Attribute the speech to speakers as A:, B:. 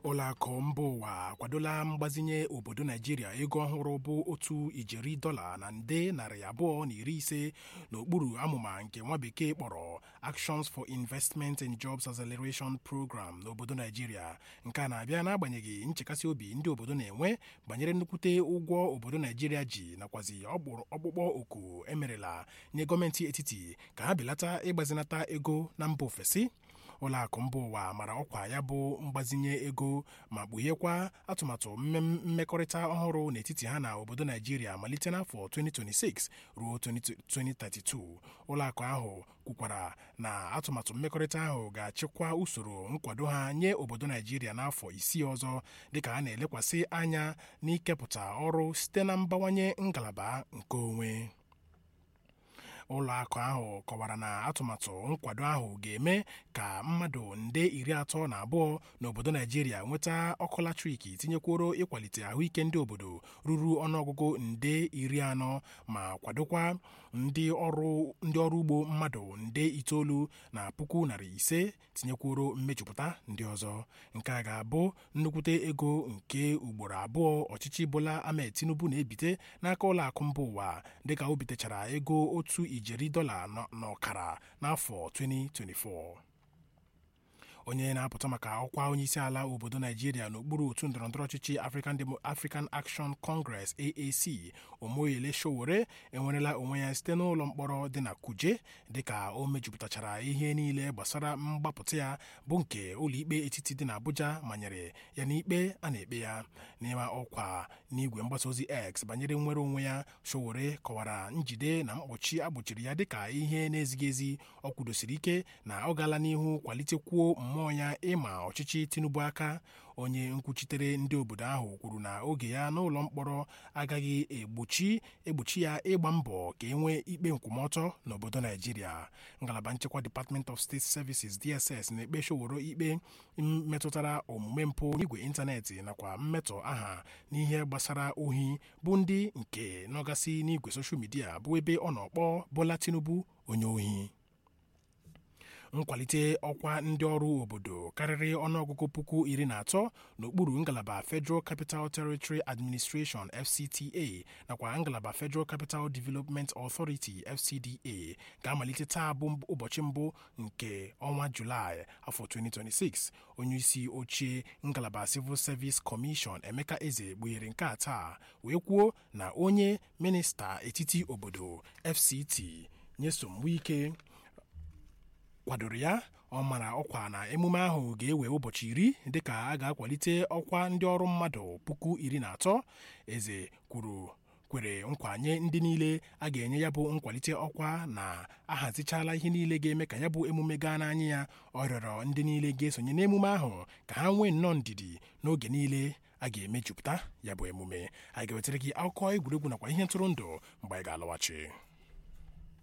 A: ụlọakụ mba ụwa akwadola mgbazinye obodo naijiria ego ọhụrụ bụ otu ijeri dọla na nde narị abụọ na iri ise n'okpuru amụma nke nwa bekee kpọrọ actions for investment and jobs acceleration program n'obodo naijiria nke a na-abịa n'agbanyeghị nchekasị obi ndị obodo na-enwe banyere nnukwute ụgwọ obodo naijiria ji nakwazi ọkpụkpọ oku emerela nye gọọmenti etiti ka ha belata ịgbazinata ego na mba ofesi ụlọakụ mba ụwa mara ọkwa ya bụ mgbazinye ego ma kpughekwa atụmatụ mmekọrịta ọhụrụ n'etiti ha na obodo naijiria malite n'afọ 2026 ruo 2032 ụlọakụ ahụ kwukwara na atụmatụ mmekọrịta ahụ ga-achịkwa usoro nkwado ha nye obodo naijiria n'afọ isii ọzọ dịka a na-elekwasị anya n'ikepụta ọrụ site na mbawanye ngalaba nke onwe ụlọakụ ahụ kọwara na atụmatụ nkwado ahụ ga-eme ka mmadụ nde iri atọ na abụọ n'obodo naijiria nweta ọkụ latrik tinyekworo ịkwalite ahụike ndị obodo ruru ọnụọgụgụ nde iri anọ ma kwadokwa ndị ọrụ ndị ọrụ ugbo mmadụ nde itoolu na puku narị ise tinyekworo mmejupụta ndị ọzọ nke a ga-abụ nnukwute ego nke ugboro abụọ ọchịchị Bola Ahmed Tinubu na-ebite n'aka ụlọakụ mba ụwa dịka o bitechara ego otu ijeri dọla n'ọkara n'afọ 2024 onye na-apụta maka ọkwa onyeisi ala obodo naijiria n'okpuru otu ndọrọndọrọ ọchịchị African Action Congress AAC Omoyele Sowore enwerela onwe ya site n'ụlọ mkpọrọ dị na Kuje dịka o mejupụtachara ihe niile gbasara mgbapụta ya bụ nke ụlọikpe etiti dị n'Abuja manyere ya n'ikpe a na-ekpe ya n'ịma ọkwa n'igwe mgbasa ozi X banyere nnwere onwe ya Sowore kọwara njide na mkpọchi agbochiri ya dịka ihe na-ezighị ezi ọ kwudosiri ike na ọ gaala n'ihu kwalitekwuo mmụọ ya ịma ọchịchị Tinubu aka onye nkwuchitere ndị obodo ahụ kwuru na oge ya n'ụlọ mkpọrọ agaghị egbochi egbochi ya ịgba mbọ ka e nwee ikpe nkwụmọtọ n'obodo Naijiria ngalaba nchekwa Department of State Services DSS na-ekpe Sowore ikpe metụtara omume mpụ n'igwe ịntanetị nakwa mmetọ aha n'ihe gbasara ohi bụ ndị nke nọgasị n'igwe soshal midia bụ ebe ọ nọkpọ Bola Tinubu onye ohi nkwalite ọkwa ndị ọrụ obodo karịrị ọnụọgụgụ puku iri na atọ n'okpuru ngalaba Federal Capital Territory Administration FCTA nakwa ngalaba Federal Capital Development Authority FCDA ga-amalite taa bụ ụbọchị mbụ nke ọnwa Julaị afọ 2026 onye isi ochie ngalaba Civil Service Commission Emeka Eze kpughere nke a taa wee kwuo na onye minista etiti obodo FCT Nyesom Wike kwadoro ya ọ mara ọkwa na emume ahụ ga-ewe ụbọchị iri dịka a ga-akwalite ọkwa ndị ọrụ mmadụ puku iri na atọ eze kwuru kwere nkwa nye ndị niile a ga-enye ya bụ nkwalite ọkwa na ahazichala ihe niile ga-eme ka ya bụ emume gaa n'anya ya ọ rịọrọ ndị niile ga-esonye n'emume ahụ ka ha nwee nnọọ ndidi n'oge niile a ga-emejupụta ya bụ emume anyị ga-ewetara gị akụkọ egwuregwu nakwa ihe ntụrụndụ mgbe anyị ga-alọghachi